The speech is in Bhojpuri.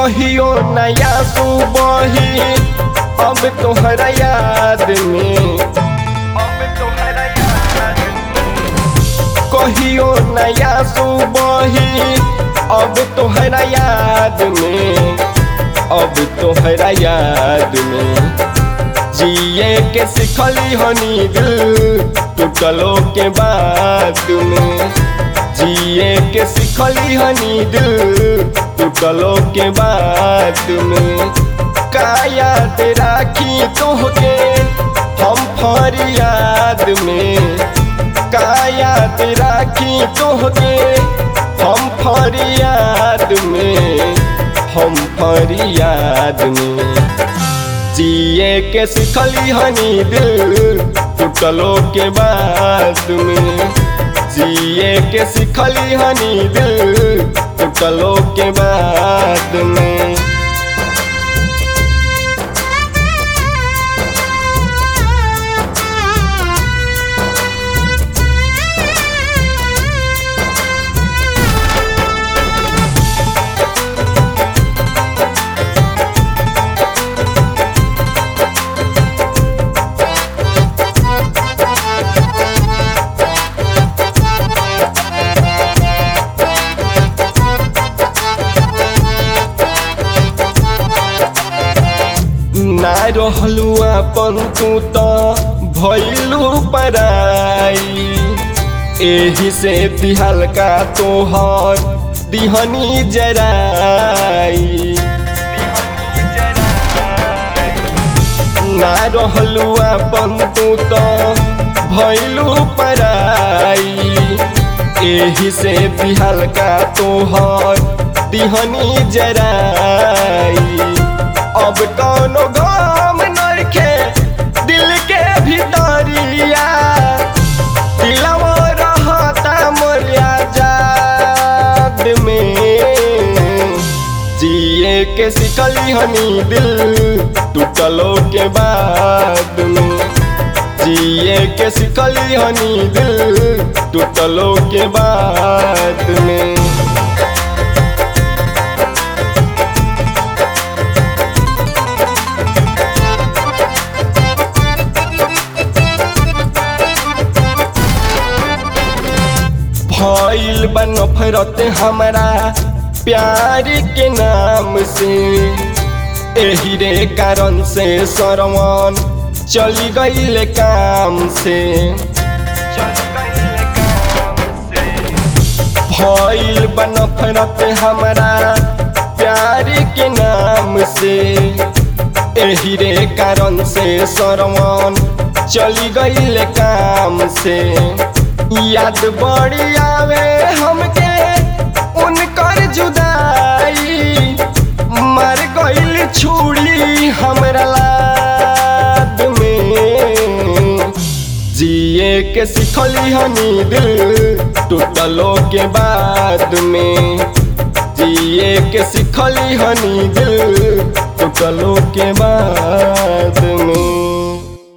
कहियो नया सुबही अब तोहरा याद में अब तोहरा याद कहियो नया सुबही अब तोहरा याद में अब तोहरा याद में जिए के सिखली हनी दिल टूटलो के बाद में जिए के सिखली हनी दिल टूटलो के बाद में काया ते राखी तोहके हम फरियाद में काया ते राखी तोहके हम फरियाद में हम फरियाद में जिए के सिखली हनी दिल टूटलो के बाद में जिए के सिखली हनी दिल टूटलो के बाद में ना रहलू अपन तू तो भैलू पराई एही से दिहल का तोहर दिहनी जराई ना रहलू अपन तू तो भैलू पराई एही से दिहल का तोहर दिहनी जराई अब कौनो गम नरखे दिल के भीतरिया दिलवा रहता मोरिया जाद में जिए के सिखली हनी दिल टूटलो के बाद में जिए के सिखली हनी दिल टूटलो के बाद में भइल बा नफरत हमारा प्यार के नाम से एही रे कारण से सरवन चली गईल काम से भइल बा नफरत हमारा प्यार के नाम से एही रे कारण से सरवन चली गईल काम से याद बड़ी आवे हमके उनकर जुदाई मर गईल छुड़ी हमरा लाद में जिए के सिखली हनी दिल टूटलो के बाद में जिए के सिखली हनी दिल टूटलो के बाद में